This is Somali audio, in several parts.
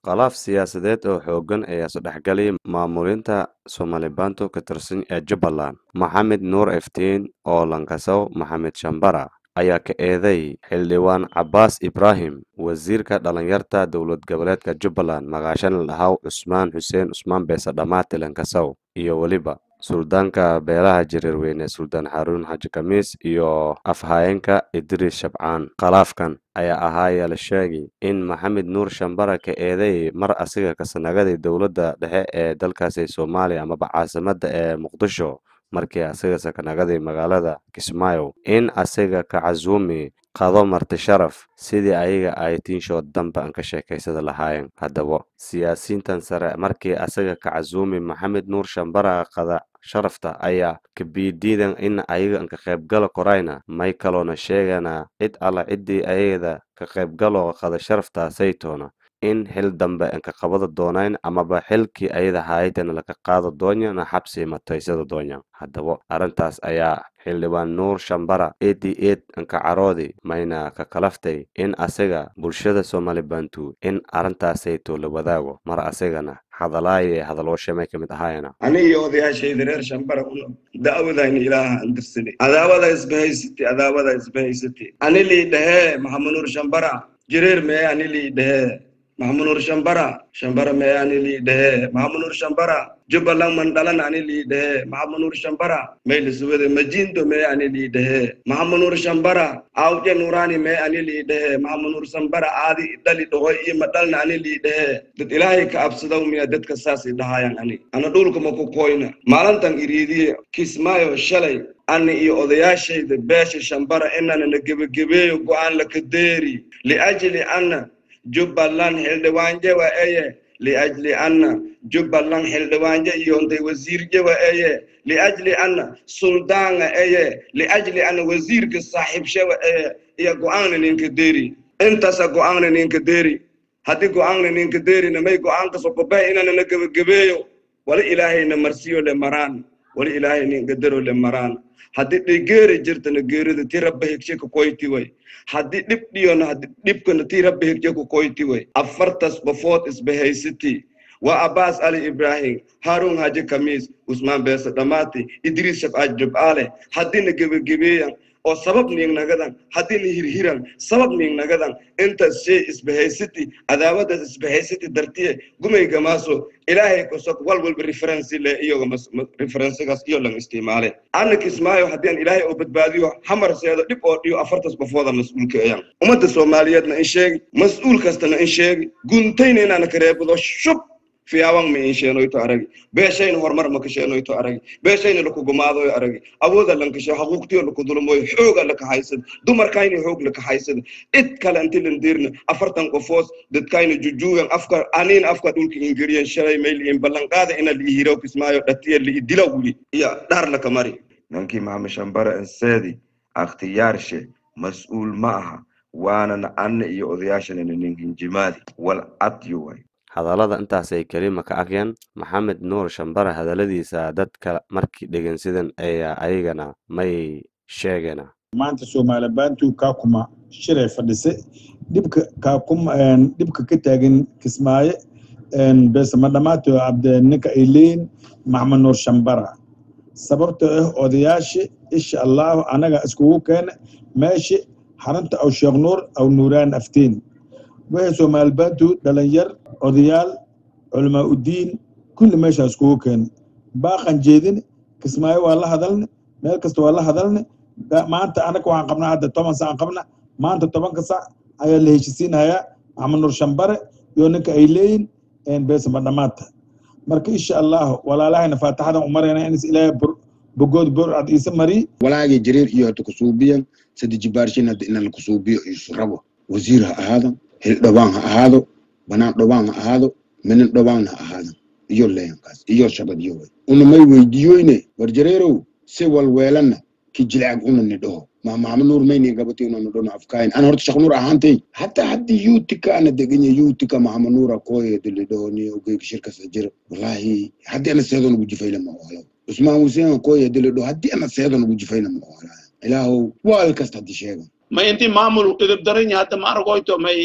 Khilaaf siyaasadeed oo xooggan ayaa isdhexgalay maamulinta Somalibantu ka tirsan ee Jubbaland. Maxamed Nuur Iftiin oo Lankasow Maxamed Shambara ayaa ka eedeeyay xildhibaan Cabbaas Ibraahim wasiirka dhalinyarada dowlad goboleedka Jubbaland magaashan lahaw Cusmaan Xuseen Cusmaan Beesa Dhamaate Lankasow iyo weliba suldaanka beelaha Jareerweyne Suldaan Xaruun Xaaji Khamiis iyo afhayeenka Idriis Shabcaan. Khilaafkan ayaa ahaa la sheegay in Maxamed Nuur Shambara ka eedeeyay mar asiga ka sanagadii dowladda dhexe ee dalkaasi Soomaaliya amaba caasimadda ee Muqdisho markii asiga sakanagadii magaalada Kismaayo in asiga ka casuumi qado marti sharaf sidii ayaga ay tiinshood dambe aan ka sheekaysada lahaayeen haddaba siyaasiyiintan sare markii asiga ka casuumi maxamed nuur shambara qada sharafta ayaa kabiidiidan in ayaga ka qaybgalo korayna may kaloona sheegana cid alla ciddii ayada ka qaybgalo qada sharafta saytoona in xil dambe aan ka qabada doonayn amaba xilkii ayada haayadana laga qaado doonyana xabsi mataysada doonya haddaba arrintaas ayaa xildhibaan nuur shambara edi ed anka caroodi mayna ka kalaftay in asiga bulshada somalibantu in arrintaasayto la wadaago mar asigana hadalaaye hadalooshamay ka mid ahaayana aniga odayaashayda reer shambara una da'wadayna ilaaha aan dirsaday cadaawada isbahaysatay cadaawada isbahaysatay anilii dhahee maxamed nuur shambara jireer mee anilii dhahee maxamed nuur shambara shambara mee anilii dhahee maxamed nuur shambara jubbaland mandhalan anilii dhahee maxamed nuur shambara maylisuwede majindo mee anilii dhahee maxamed nuur shambara awje nurani mee anilii dhahee maxamed nuur shambara aadi dhali dhahoy iyo madhalna anilii dhahee dad ilaahay ka absadaw miya dadka saas i dhahaayan ani ana dhulka ma ku koyna maalintan iriidiye kismaayo shalay ani iyo odayaashayda beesha shambara inana na gebagebeeyo go'aan laka deeri liajli anna jubbaland xildhibaanje wa eye liajli anna jubbaland xildhibaanje iyontay wasiirje wa eye liajli anna suldaanga eye liajli anna wasiirka saaxiibshe wa eye iyo go'aanna ninka deeri intaasa go'aanna ninka deeri haddii go'aanna ninka deerina may go'aanka sokobahe inana na gebagebeeyo wali ilaahayna marsiyo le maraan wali ilaahay ninka dero le maraan haddii dhigeeri jirtana geerida ti rabba hegshe ka koyti way haddii dhib dhiyona haddii dhibkana ti rabba hegshe ka koyti way afartas bafood isbahaysati waa abbaas ali ibraahim haarun haji khamiis usmaan beesa dhamaati idriis shabcaaj jubcaale haddiina gebagebeeyan oo sabab niignagadan haddiina hirhiran sabab niignagadan intaas shay isbahaysati cadaawadaas isbahaysati dartiye gumay gamaaso ilaahay kosok wal walba referensi le iyoga referensigaas iyo lang isticmaale anna kismaayo haddii aan ilaahay oo badbaadiyo hamarseedo dhib oo dhiyo afartas bafooda mas-uulka ayan ummadda soomaaliyeedna in sheegi mas-uul kastana in sheegi guntayna inaana kareebado shub fiyaawan ma in sheenoyto aragi beeshayna horumar ma ka sheenoyto aragi beeshayna lakugumaadoyo aragi awooda lankashe haquuqtiyo lakudulmoyo xooga laka haysada dumarkayna xoog laka haysada cid kale inti landirna afartan qofoos dadkayna jujuugan afka aniin afka dhulka ingeriyan shalay mayliin ballanqaada ina liihiro kismaayo dhatiya liidila wuli iyo dhar laka mari ninkii maxamed shambara inseedi akhtiyaarshe mas-uul ma aha waanana anna iyo odayaashanana ninkinjimaadi wal cadyo way hadallada intaasay kelima ka akyaan maxamed nuur shambara hadalladiisa dadka markii dhegeysadan ayaa ayagana may sheegana maanta soomaalibantu kaakuma shilay fadhisay dhibka kaakuma dhibka ka taagan kismaayo beesama dhamaato cabde ninka ay leeyin maxamed nuur shambara sababtoo ah odayaasha insha allahu anaga iskugu keena meesha xarunta aw sheekh nuur aw nuuraan afteen wixii soomaalibantu dhalinyar odayaal culamaa udiin kulli meeshaa iskugu keena baaqan jeedin kismaayo waa la hadalne meel kasta waa la hadalne maanta anaga waxaan qabnaa hadda toban sac aan qabna maanta tobanka sac ayaa la heshisiinhayaa maxamed nuur shambare iyo ninka ay leeyin beesama dhamaata marka insha allahu walaalahayna faataxadan umarayna inis ilaahay bogood borcad iisa mari walaagii jareer iyo hata kusuubiyan sadi jibaarshin hadda inaan kusuubiyo isu rabo wasiir ha ahaado hildhobaan ha ahaado banaan dhobaan ha ahaado minin dhobaan ha ahaado iyo leyankaas iyo shabadyo way una may weydiiyoyne war jareerow si walweelana ki jilcag una ni dhaho ma maxamed nuur mayni gabati una nidhono afkaayin ana horta shaq nuur ahaantay hataa haddii yuutika ana deganya yuutika maxamed nuura kooyeda lidhaho ni ogeyga shirkasa jira wallahi haddii ana seedoon ugu jifayna ma oolo cusmaan huseen kooyeda lidhaho haddii ana seedoon ugu jifayna ma oolaa ilaahow waal kasta haddii sheegan ma inti maamul idib daran hadda ma argoyto may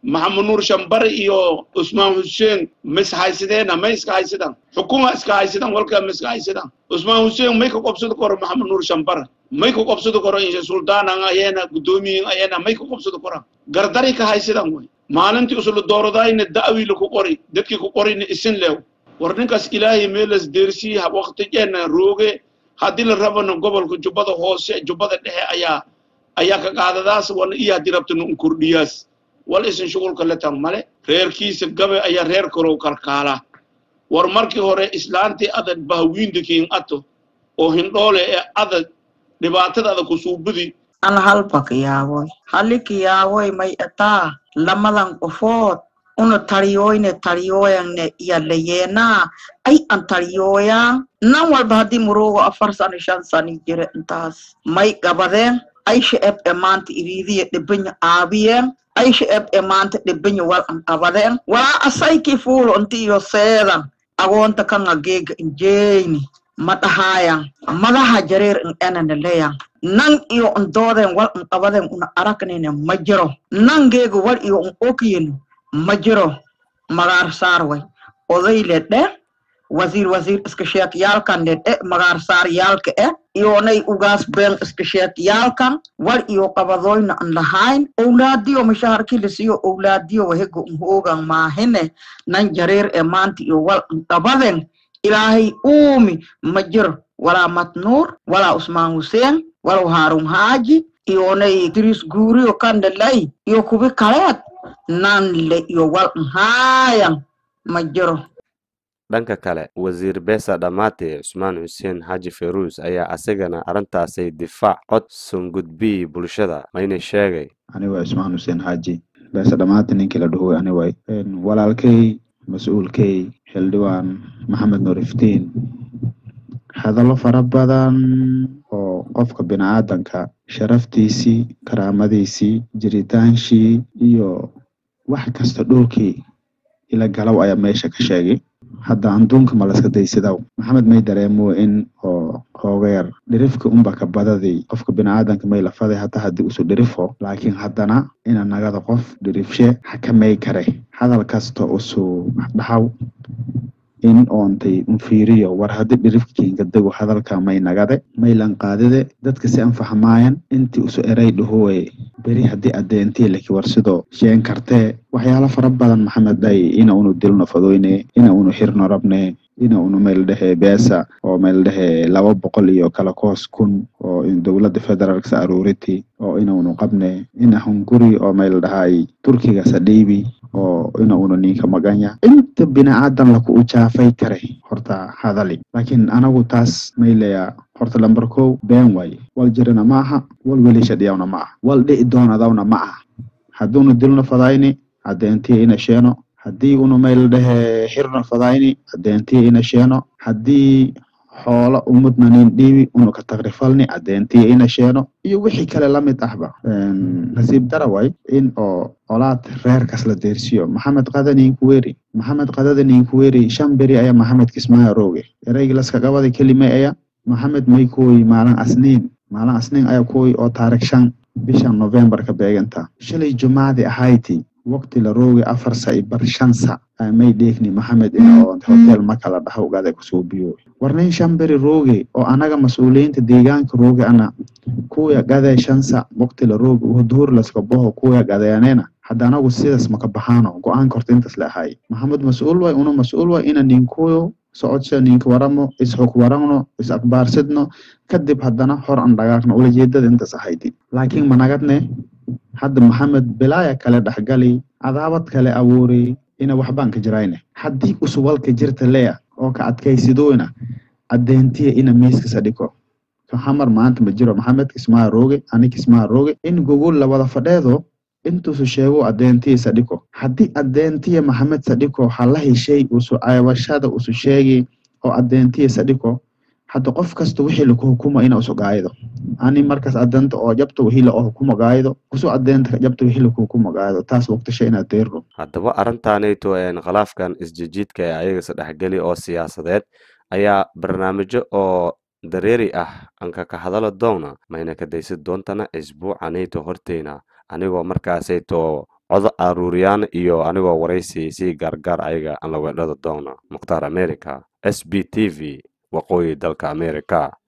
maxamed nuur shambare iyo usmaan xuseen mis haysideena may iska haysidaan xukuma iska haysidaan walkaa ma iska haysidaan usmaan xuseen may ka qobsado koro maxamed nuur shambare may ka qobsado koro insha suldaanan ayena guddoomiyin ayena may ka qobsado koraan gardari ka haysidaan way maalintii usula dooradayna da'wiila ku qori dadkii ku qorina isin leew war ninkaas ilaahay meelas deersii waqtigeena rooge haddii la rabana gobolka jubbada hoose jubbada dhexe ayaa ayaa ka qaadadaas wana iyo haddii rabtana un kordhiyaas wal isin shughulka la tan male reerkiisa gabe ayaa reer korow kalkaala war markii hore islaantii adad bahwiindakiin ato oo hindhoole ee adad dhibaatada ada kusuubudi an halpak yaawoy halik yaawoy may ataa lamadan qofood una tariyoyne tariyoyanne yalayeena ay an tariyooyaan nan walba haddii murugo afar sano shan sani jire intaas may gabadeen aysha eb e maanta iriidiya dhibanya aabiyeen aysha eb e maanta dhibanya wal an qabadeen walaa asayki fuulo inti iyo seedan agoonta kanga geega injeyni ma dhahaayan madaha jareer in enana leyan nan iyo in doodeen wal in qabadeen una aragnine ma jiro nan geega wal iyo in okyin ma jiro magaar saar way oday ledhe wasiir wasiir iska sheek yaalkan ledhe magaar saar yaalka eh iyonay ugaas been iska sheek yaalkan wal iyo qabadoyna an lahayn owlaadiyo mashaharki lasiyo owlaadiyo wahego in hoogan maahine nan jareer e maanta iyo wal in qabaden ilaahay uumi ma jiro walaa matnuur walaa usmaan huseen walow haarun haaji iyonay diris guuriyo kandhalay iyo kubi kaleed nan le iyo wal nhaayan ma jiro dhanka kale wasiir beesa dhammaate cusmaan xuseen xaaji feruus ayaa asagana arrintaasay difaac cod sungudbii bulshada mayna sheegay aniga cusmaan xuseen xaaji beesa dhammaate ninkii la dhahoy aniway walaalkay mas-uulkay xildhibaan maxamed nuur iftiin hadallo fara badan oo qofka bini'aadanka sharaftiisii karaamadiisii jiritaansii iyo wax kasta dhulkii ila galow ayaa meesha ka sheegay hadda anduunka ma laska daysidaw maxamed may dareemo in oo hoogeer dhirifka unba ka badadii qofka bini'aadanka may lafaday hata haddii usu dhirifo laakiin haddana ina nagada qof dhirifshe xakamay kare hadal kasta usu dhaxaw in oontay unfiiriyo war haddii dhirifkiinka dego hadalka may nagade maylan qaadide dadka si an fahmaayan intii usu eray dhahowe beri haddii adeentee laki war sidoo sheen kartee waxyaalo fara badan maxamed dhay ina unu dilno fadoyne ina unu xirno rabne ina unu meel dhehe beesa oo meel dhehe laba boqol iyo kala koos kun oo dowladda federaalk sa aruuriti oo ina unu qabne ina hunguri oo meel dhahay turkiga sadhiibi oo ina una ninka maganya inta bini'aadan laku ujaafay kare horta hadali laakiin anagu taas mayleya horta lamber kow been waaye wal jirina ma aha wal welishadhiyawna ma aha wal dhi'i doonadawna ma aha hadduunu dilno fadayni adeentiya ina sheeno haddii unu mayl dhehe xirno fadayni adeentiya ina sheeno haddii xoolo umudna nin dhiibi unu ka tagrifalni adeentiya ina sheeno iyo wixii kale lamid ahba nasiib dara way in oo olaad reerkas la deersiyo maxamed qada ninkuweri maxamed qadada ninkuweri shan beri ayaa maxamed kismaayo rooge ereygi laska qabada kelimay aya maxamed may kuwoy maalin asniin maalin asniin ayaa kuwoy oo taarikh shan bishan november ka beeganta shalay jumaadi ahayti waqti la rooge afar sa i bar shan sa may dheegni maxamed in oo hotel makala dhaha ugada kusoo biyo war nin shan beri rooge oo anaga mas-uuliyiinta deegaanka rooge ana kuya gadee shan sa waqti la rooge duhur laska boho kuya gadeyanena hadda anagu sidaas maka baxaano go-aanka horta intaas la ahay maxamed mas-uul way una mas-uul way ina ninkuyo socodsha ninka waramo isxog waragno is akbaarsidno kadib haddana hor an dhagaagno ulajeedada intaas ahaydi laakiin managadne hadda maxamed bilaaya kale dhexgali cadaabad kale abuuri ina waxbaan ka jirayne haddii usuwalka jirta leya oo ka adkaysidoyna adeentiya ina miiskasa dhiko hamar maanta ma jiro maxamed kismaa rooge ani kismaa rooge in gogol lawada fadheedo intuusu sheego adeentiya sadhiko haddii adeentiya maxamed sadhiko hala heshay usu ceebashada usu sheegi oo adeentiya sadhiko hadda qof kasta wixii laku hukuma ina usu gaaydo ani markaas adeenta oo jabta wixii la hukuma gaaydo kusu adeenta jabta wixii laku hukuma gaaydo taas waqtisha inaad deerno haddaba arrintaanayto een khilaafkan isjijiidka ee ayaga sadhexgeli oo siyaasadeed ayaa barnaamijyo oo dareeri ah anka ka hadala doona mayna ka daysid doontana isbuucanayto horteyna anigoo markaasayto codo aruuriyaan iyo anigoo waraysi si gaargaar ayaga aan la weedhada doona mukhtaar america s b t v waqooyi dalka america